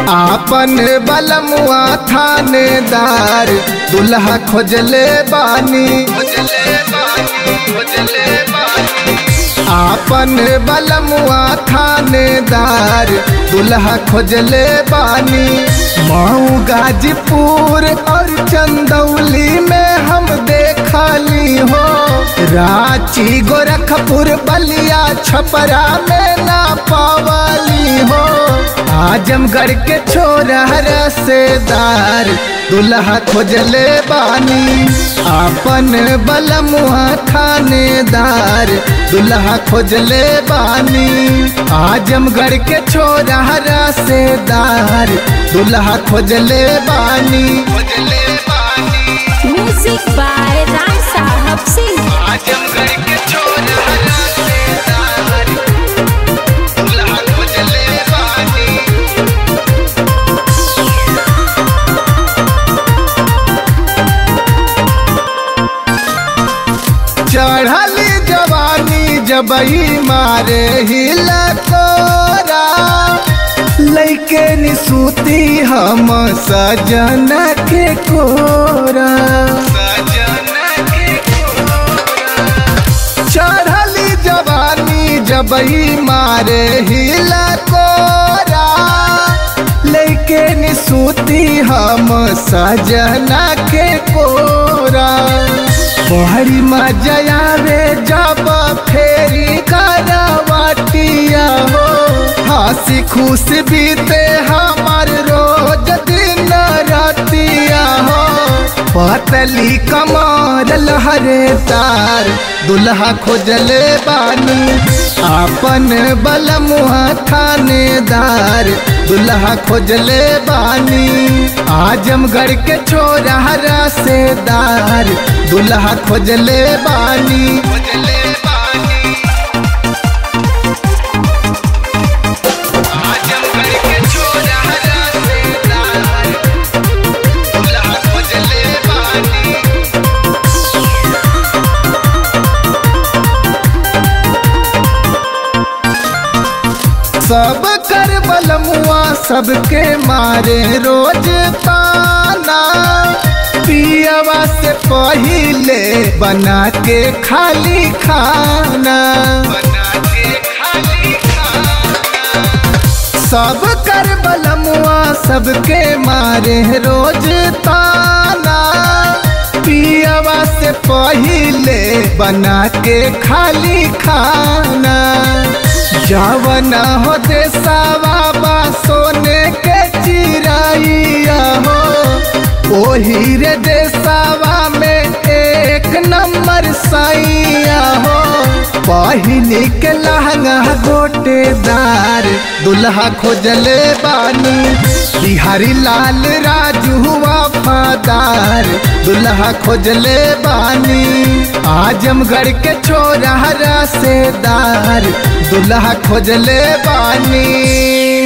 आपन बलमुआ थानेदार दुल्हा खोजले बानी आपन बलमुआ थानेदार दुल्हा खोजले बानी मऊ गाजीपुर और चंदौली में हम देखली हो रांची गोरखपुर बलिया छपरा में ना पावली हो आजमगढ़ के छोरा रसेदार दुल्हा खोजले बानी आपन बलमुआ थानेदार दुल्हा खोजले बानी आजमगढ़ के छोरा रसेदार दुल्हा खोजले बानी खोजले बानी म्यूजिक बाय राम साहब सिंह आजमगढ़ के छोरा रसेदार दुल्हा खोजले बानी चढ़ली जवानी जबई मारे हिला तोरा लैके निसूती हम सजन के कोरा चढ़ली जवानी जबई मारे हिला कोरा लैके निसूती हम सजना के कोरा बहरी मजा रे जब फेरी करवाटिया हो हंसी खुश बीते हमार रोज दिन रातिया हो पतली कमर लहरे तार दुल्हा खोजले बानी आपन बलमुआ थानेदार दुल्हा खोजले बानी आजमगढ़ के छोरा रसेदार दुल्हा खोजले बानी खोजले बानी आजमगढ़ के छोरा रसेदार दुल्हा खोजले बानी सब कर बलमुआ सबके मारे रोज ताना पियवा से पहिले बना के खाली खाना सब कर बलमुआ सबके मारे रोज ताना पियवा से पहिले बना के खाली खाना जवन हो देसावा सोने के चिराइया हो ओही रे देसावा में एक नंबर सैया हो पहिनी के लहंगा गोटेदार दुल्हा खोजले बानी बिहारी लाल राजू वफादार दुल्हा खोजले बानी आजमगढ़ के छोरा रसेदार दुल्हा खोजले बानी